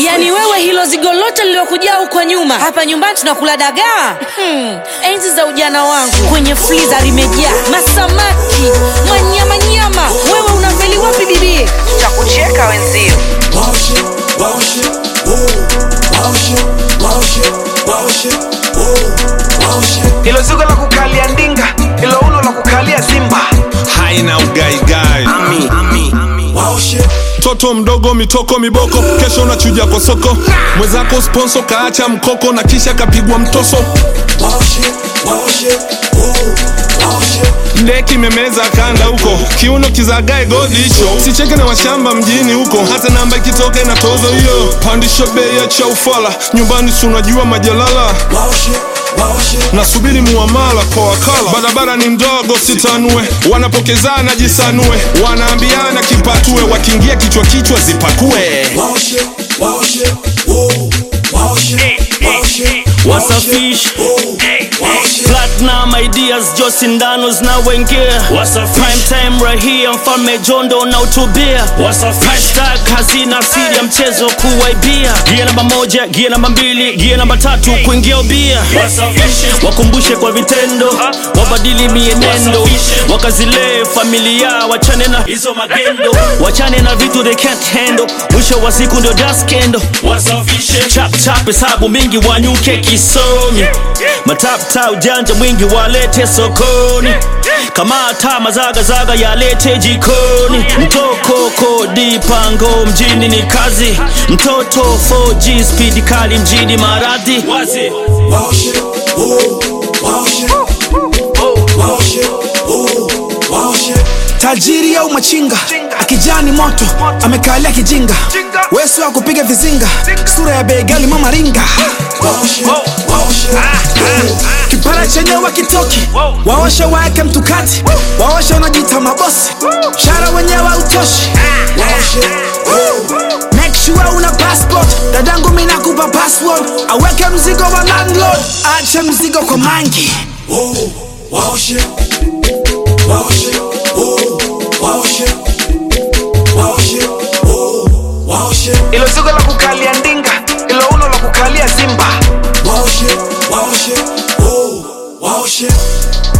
yaani wewe hilo zigo lote lililokujaa huko nyuma hapa nyumbani tunakula dagaa hmm. enzi za ujana wangu kwenye friza limejaa masamaki manyamanyama wewe unafeli wapi bibie cha kucheka wenzio Wow shit, wow shit, oh. Wow shit, wow shit, wow shit, oh. Wow shit. hilo zigo la kukalia ndinga hilo uno la kukalia simba haina ugaigai Wow shit, mtoto mdogo mitoko miboko kesho unachuja kwa soko mwenzako sponso kaacha mkoko na kisha kapigwa mtoso wow shit, wow shit, oh. Wow shit. ndeki memeza kanda huko kiuno kizagae godi hicho sicheke na washamba mjini huko hata namba ikitoka ina tozo hiyo pandisha bei ya chaufala nyumbani si unajua majalala Wow shit, wow shit. nasubiri muamala kwa wakala barabara ni ndogo sitanue wanapokezana jisanue wanaambiana kipatue wakiingia kichwa kichwa zipakue Wow shit, wow shit, oh. Wow shit, wow shit. What's a fish? Oh. Wow shit. Platinum ideas jo sindano zinawengia prime time right here mfalme jondo na utubia hashtag hazina siri ya mchezo kuwaibia gia namba moja gia namba mbili gia namba tatu kuingia ubia wakumbushe kwa vitendo wabadili mienendo wakazilee familia wachane na hizo magendo wachane na vitu they can't handle mwisho wa siku ndio daskendo chap chap hesabu mingi wanyuke kisomi matapta ujanja mwingi walete sokoni kamata mazagazaga yalete jikoni mtoko kodi pango mjini ni kazi mtoto 4G speed kali mjini maradhi wazi Wow shit, oh. Wow shit. Wow shit, oh. Wow shit. tajiri au machinga akijani moto amekalia kijinga wesu wa kupiga vizinga sura ya begali mama ringa Wow shit, wow shit, oh. kipara chenye wakitoki waoshe waeke mtukati waoshe wanajita mabosi shara wenyewe utoshi Wow shit, oh. make sure una passport dadangu minakupa password aweke mzigo wa landlord ache mzigo kwa mangi Oh, wow shit. Wow shit. Oh, wow shit. Wow shit. Oh, wow shit. hilo zigo la kukalia ndinga hilo uno la kukalia simba Wow shit. Wow shit. Oh, wow shit.